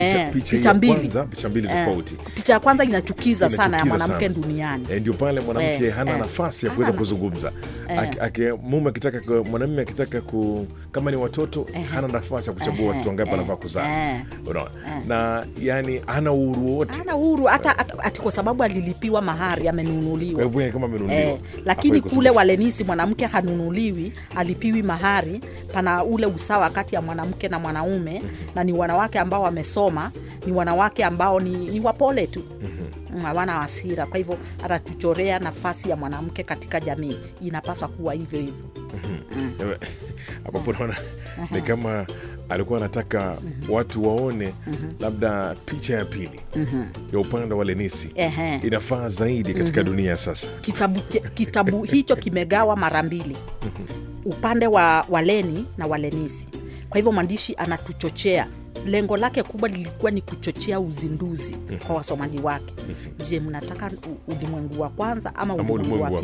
Eh, picha picha ya mbili. kwanza picha mbili Eh, tofauti picha ya kwanza inachukiza sana ya Inachukiza mwanamke sana. duniani Eh, ndio pale mwanamke Eh, hana eh. nafasi ya Hana kuweza na- kuzungumza Aki- aki- mume akitaka ku- mwanamume akitaka ku kama ni watoto hana nafasi ya kuchagua Eh, watoto wangapi eh, anafaa kuzaa eh. unaona na yani hana uhuru wote hana uhuru hata hata- ati kwa sababu alilipiwa mahari kwa amenunuliwa hivyo yeye kama amenunuliwa Eh, lakini hafai kule kuzungumza. walenisi mwanamke hanunuliwi alipiwi mahari pana ule usawa kati ya mwanamke na mwanaume na ni wanawake ambao wamesoma ni wanawake ambao ni, ni wapole tu Mm, hawana hasira kwa hivyo atatuchorea nafasi ya mwanamke katika jamii inapaswa kuwa hivyo hivyo ambapo naona ni kama alikuwa anataka watu waone labda picha ya pili ya upande wa lenisi Ehe. inafaa zaidi katika dunia sasa kitabu, ki- kitabu hicho kimegawa mara mbili upande wa waleni na walenisi kwa hivyo mwandishi anatuchochea lengo lake kubwa lilikuwa ni kuchochea uzinduzi kwa wasomaji wake je mnataka u- ulimwengu wa kwanza ama Ama ulimwengu wa ulimwengu wa